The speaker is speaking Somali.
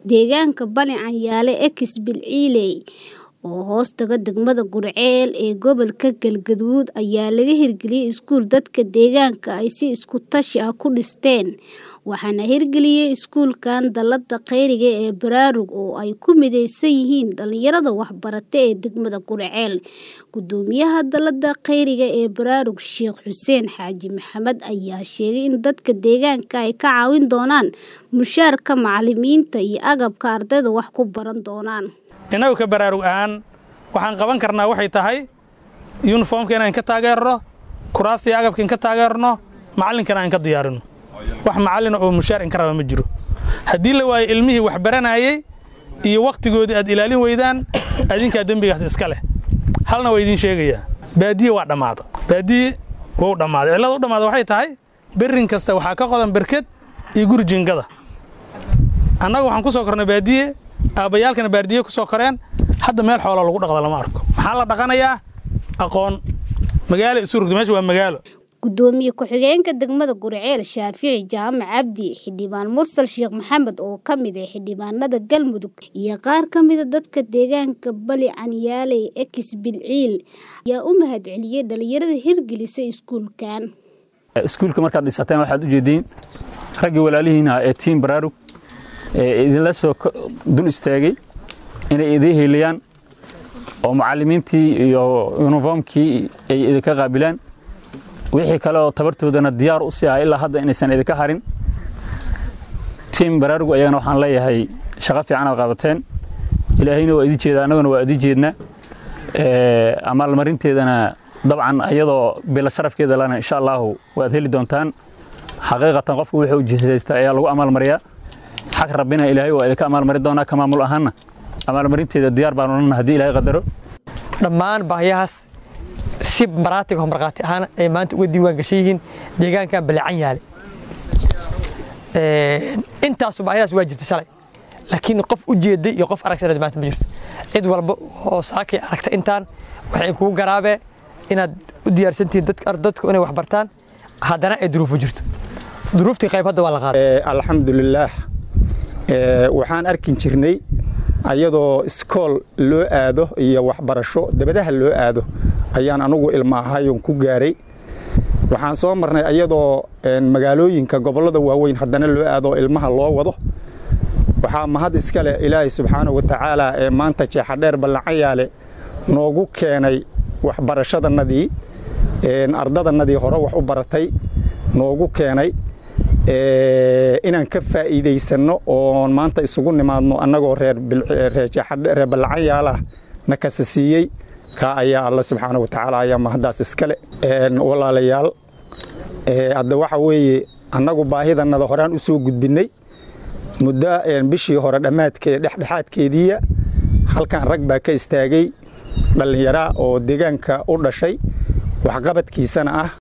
deegaanka Bale Canyaale Ex Bilciley oo hoostaga degmada Gurceel ee gobolka Galgaduud ayaa laga hirgeliyay iskuul dadka deegaanka ay si isku tashi ah ku dhisteen waxaana hirgeliyay iskuulkan dallada khayriga ee Baraarug oo ay ku mideysan yihiin dhalinyarada waxbarata ee degmada Gurceel gudoomiyaha dallada khayriga ee Baraarug Sheekh Xuseen Xaaji Maxamed ayaa sheegay in dadka deegaanka ay ka caawin doonaan mushaarka macalimiinta iyo agabka ardayda wax ku baran doonaan innagu ka baraarug ahaan waxaan qaban karnaa waxay tahay yuniformka inaan ka taageerno kuraasta iyo agabka in ka taageerno macallinkana aan ka diyaarino wax macallina oo mushaar in ka raba ma jiro haddii la waayo ilmihii wax baranayey iyo wakhtigoodii aad ilaalin weydaan adinkaa dembigaas iska leh halna waa idiin sheegayaa baadiye waa dhammaada baadiye wou dhammaaday cillada u dhammaada waxay tahay berrin kasta waxaa ka qodan berked iyo guri jingada annaga waxaan ku soo kornay baadiye aabbayaalkana baardiye ku soo koreen hadda meel xooloo lagu dhaqda lama arko maxaa la dhaqanayaa aqoon magaalo isu rugta meesha waa magaalo gudoomiye ku-xigeenka degmada Gurceel Shaafici Jaamac Cabdi xildhibaan Mursal Sheekh Maxamed oo ka mid ah xildhibaanada Galmudug iyo qaar ka mid ah dadka deegaanka Bale Canyaale Ex Bilcil ayaa u mahadceliyay dhalinyarada hirgelisay iskuulkan iskuulka markaad dhisateen waxaad u jeediin raggii walaalihiina ee tiim baraarug ee idinla soo dul istaagay inay idiin heliyaan oo macallimiintii iyo yuniformkii ay idinka qaabilaan wixii kale oo tabartoodana diyaar u sii ah ilaa hadda inaysan idinka harin tiim baraarugu ayagana waxaan leeyahay shaqo fiican aad qabateen ilaahayna waa idin jeeda annaguna waa idin jeedna amaalmarinteedana dabcan iyadoo bila sharafkeeda lana insha allahu waad heli doontaan xaqiiqatan qofku wuxuu ujeesaysta ayaa lagu amaalmariyaa xag rabbina ilaahay waa idinka amaalmari doonaa ka maamul ahaanna amaalmarinteeda diyaar baan odhanna haddii ilaahay qadaro dhammaan baahiyahaas si maraatig oo markhaati ahaan ay maanta uga diiwaan gashan yihiin deegaankan balecan yaale intaasu baahiyahaas waa jirta shalay laakiin qof u jeeday iyo qof aragsan maanta ma jirto cid walba oo saakay aragta intaan waxay kugu garaabee inaad u diyaarsantihiin dadku inay wax bartaan haddana ay duruufu jirto duruuftii qayb hadda waa la qaaday alxamdulilaah waxaan arkin jirnay ayadoo iskool loo aado iyo waxbarasho dabadaha loo aado ayaan anugu ilma ahayon ku gaaray waxaan soo marnay ayadoo magaalooyinka gobollada waaweyn haddana loo aado ilmaha loo wado waxaa mahad iska leh ilaahay subxaanahu wa tacaala ee maanta jeexadheer ballacayaale noogu keenay waxbarashadannadii ardadannadii hore wax u baratay noogu keenay inaan ka faa'iidaysanno oon maanta isugu nimaadno annagoo reer ballacanyaalah na kasa siiyey kaa ayaa alla subxaana wa tacaala ayaa mahaddaas iskale walaalayaal hadda waxa weeye annagu baahidannada horaan u soo gudbinnay muddo bishii hore dhammaadkee dhexdhexaadkeediiya halkan rag baa ka istaagay dhallinyaraa oo deegaanka u dhashay waxqabadkiisana ah